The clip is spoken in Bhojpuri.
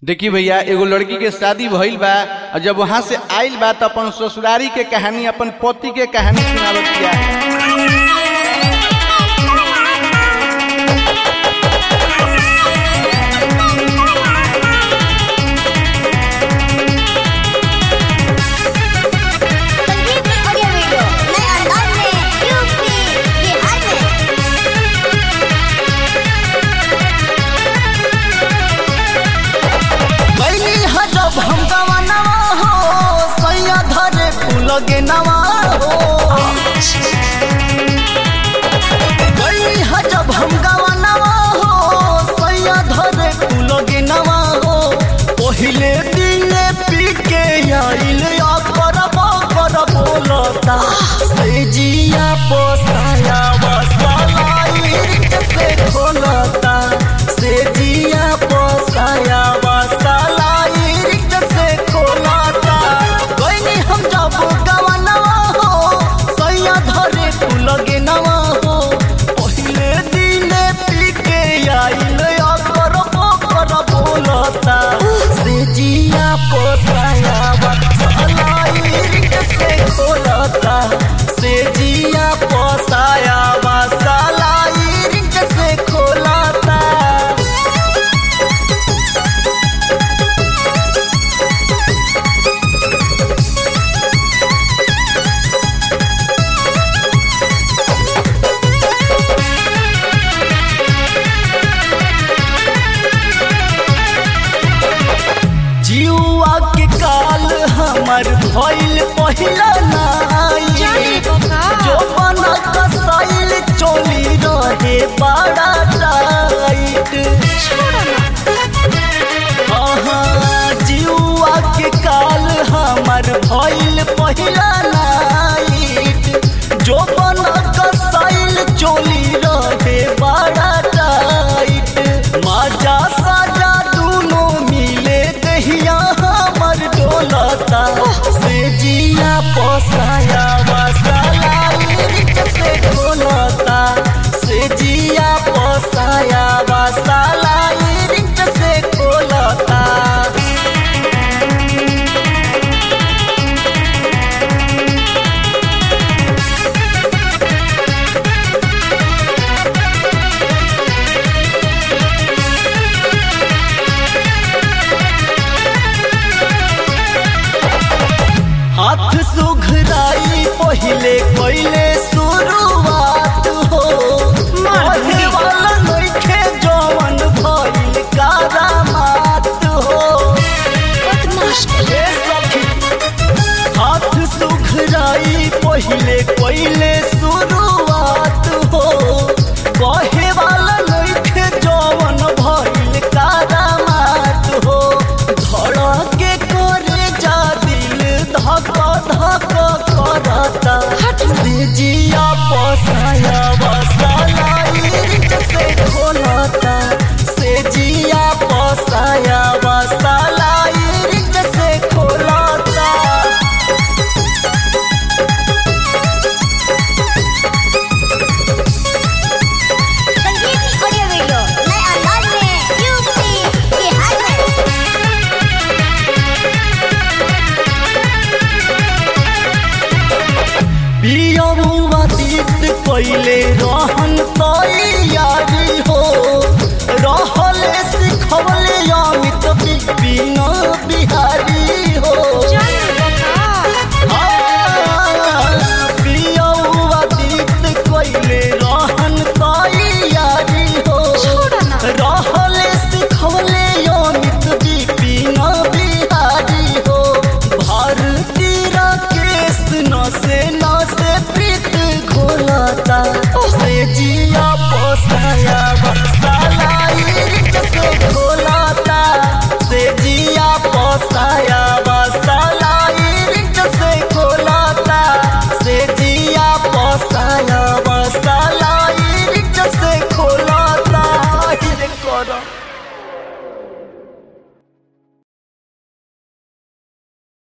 देखी भैया एगो लड़की के शादी भइल बा और जब वहां से आइल बा तो अपन ससुरारी के कहानी अपन पति के कहानी सुनावत किया संगीत ऑडियो वीडियो नए अंदाज में यूपी बिहार में गईली ह जब हम गवनवा हो सैया धरे फूल गे नवा हो गईली ह जब हम गवनवा हो सैया धरे फूल गे नवा हो पहिले दिने पी के आइल या करब करब बोलता से जिया पोसाया बसलाई से खोलता से जिया पोसाया बसलाई से खोलता गईनी हम जब गवनवा हो सैया धरे फूल गे नवा हो पहिले दिने पी के आइल या करब करब बोलता से जिया पोसाया बसलाई से खोलता से जिया पोसाया बसलाई से खोलता जीवा के काल हमर भइल पहिला नाई जो बना कसाइल चोली रहे बड़ा टाइट हाँ जीवा के काल हमर भइल पहिला नाइट जो बना कसाइल चोली रहे बड़ा टाइट मजा साजा दोनों मिले दहिया हमर डोलता से जिया पोसाया मसाला से डोलता से जिया पोसाया मसाला से खोलता हाथ सुघराई पहिले पहिले शुरुआत हो मारे वाला नइखे जवन भइल करामात हो ए सखी हाथ सुघराई पहिले पहिले शुरुआत हो कहे वाला नइखे जवन भइल करामात हो धड़के करे जा दिल धक धक करता से जिया पोसाया बसलाई से खोलता से जिया पोसाया बसलाई से खोलता संगीत ऑडियो वीडियो नए अंदाज में यूपी बिहार में पियमुआ तीत कैले रहन तैयारी हो रहले सिखवले अमित बिपिन